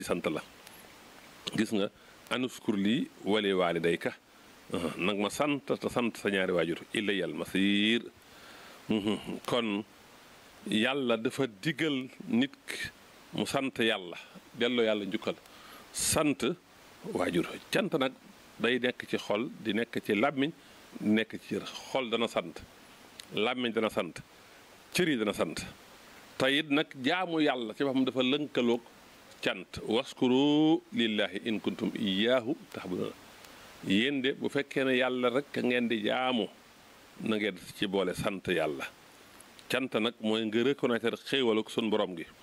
sant la gis nga anuskur lii wali waalidayka nag ma sant te sant sa ñaari waajur ilayal masiir kon yàlla dafa digal nit mu sant yàlla delloo yàlla njukkal sant waajur cant nag day nekk ci xol di nekk ci làmmiñ di nekk ci cër xol dana sant làmmiñ dana sant cër yi dana sant te it nag jaamu yàlla ci boppam dafa lënkaloog cant waskuru lillahi in kuntum iyaahu taxbuduna yéen de bu fekkee ne yàlla rek ngeen di jaamu na ngeen ci boole sant yàlla cant nag mooy nga reconnaître xéewaluk sun borom gi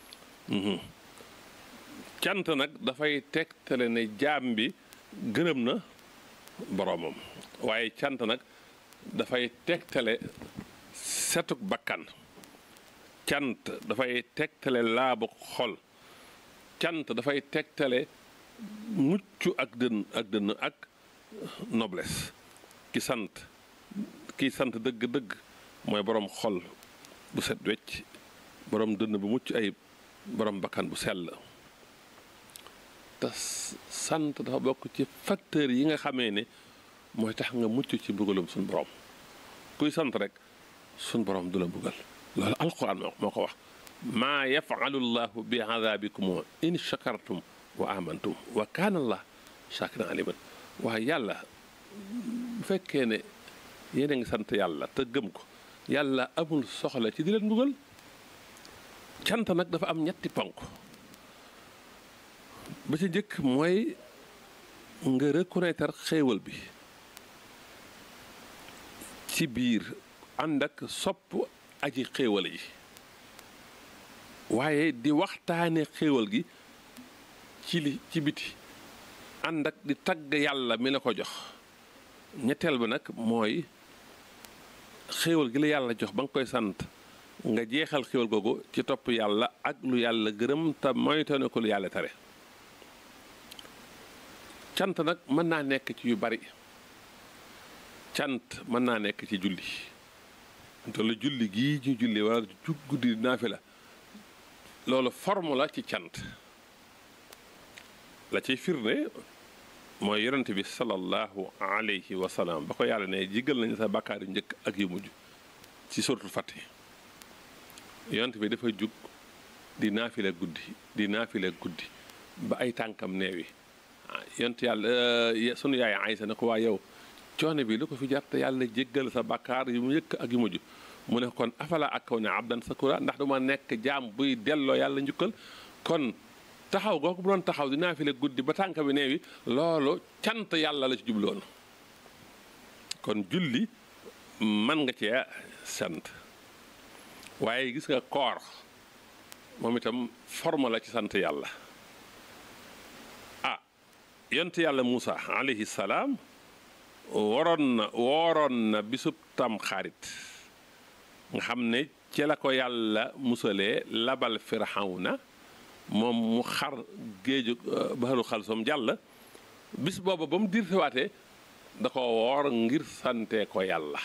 cant nag dafay tegtale ne jaam bi gërëm na boromam waaye cant nag dafay tegtale setuk bakkan cant dafay tegtale laabu xol cant dafay tegtale mucc ak dënn ak dënn ak noblesse ki sant ki sant dëgg-dëgg mooy borom xol bu set wecc borom dënn bu mucc ay borom bakkan bu sell te sant dafa bokk ci facteur yi nga xamee ne mooy tax nga mucc ci mbugalum suñ borom kuy sant rek suñ borom du la mbugal loolu alquran moo ko wax maa yafalu llahu bi adabikum in shakartum wa amantum wa kaana allah shakiran aliman waaye yàlla bu fekkee ne yéen a ngi sant yàlla te gëm ko yàlla amul soxla ci di leen mbugal cant nag dafa am ñetti ponk ba ci njëkk mooy nga reconnaître xéewal bi ci biir ànd ak sopp aji xéewal yi waaye di waxtaane xéewal gi ci li ci biti ànd ak di tagg yàlla mi la ko jox ñetteel ba nag mooy xéewal gi la yàlla jox ba nga koy sant nga jeexal xéewal googu ci topp yàlla ak lu yàlla gërëm te moytane ko lu yàlla tere cant nag mën naa nekk ci yu bari cant mën naa nekk ci julli te la julli gii ñu julli wala jug guddi naafi la loolu forme la ci cant la ciy firnde mooy yonent bi sallallahu alayhi wa sallam ba ko yàlla ne jéggal nañu sa bàkkaar yu njëkk ak yu mujj ci suratul Fath yonent bi dafa jug di naafile guddi di naafile guddi ba ay tànkam neewi yonent yàlla sunu yaay Aysa ne ko waa yow coono bi lu ko fi jar te yàlla jéggal sa bàkkaar yu mu njëkk ak yu mujj mu ne kon afala ak kaw ne abdan sakura ndax duma nekk jaam buy delloo yàlla njukkal kon taxaw googu bu doon taxaw di naafile guddi ba tànk bi neewi loolu cant yàlla la ci jubloon kon julli man nga cee sant waaye gis nga koor moom itam forme la ci sant yàlla ah yont yàlla Muusa alayhi salaam waroon na wooroon na bisub tam xarit nga xam ne ci la ko yàlla musalee labal firawna moom mu xar géeju baxaru xalsom jàll bis booba ba mu diir siwaatee da ko woor ngir sante ko yàlla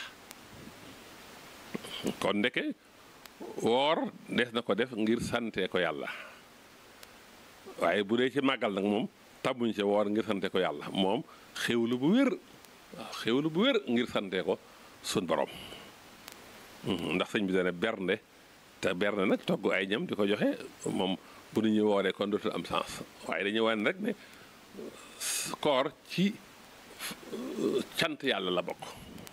kon ndeke woor des na ko def ngir sante ko yàlla waaye bu dee ci màggal nag moom tabuñ ci woor ngir sante ko yàlla moom xéwlu bu wér waaw xéwlu bu wér ngir sante ko sun borom ndax sëñ bi dana bernde te bernde nag togg ay ñam di ko joxe moom bu nu ñuy wooree kon dootul am sens waaye dañuy wane rek ne koor ci cant yàlla la bokk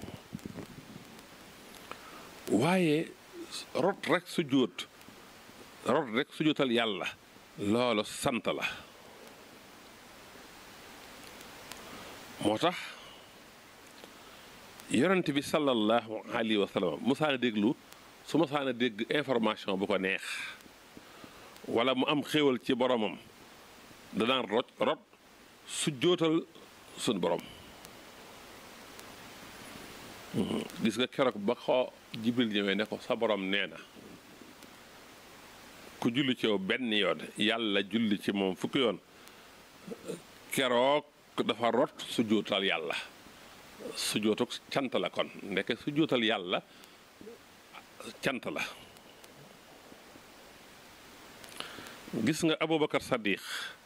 waaye rot rek su jóot rot rek su jóotal yàlla loolu sant la moo tax yonent bi sallallahu alayhi wa sallam musaana déglu su musaana dégg information bu ko neex wala mu am xéewal ci boromam danaan rot rot su jóotal suñ borom gis nga keroog ba ko jibril ñëwee ne ko sa borom nee na ku julli ci yow benn yoon yàlla julli ci moom fukki yoon keroog dafa rot su jóotal yàlla su jootuk cant la kon ndeke su jootal yàlla cant la gis nga Aboubacar Sadiq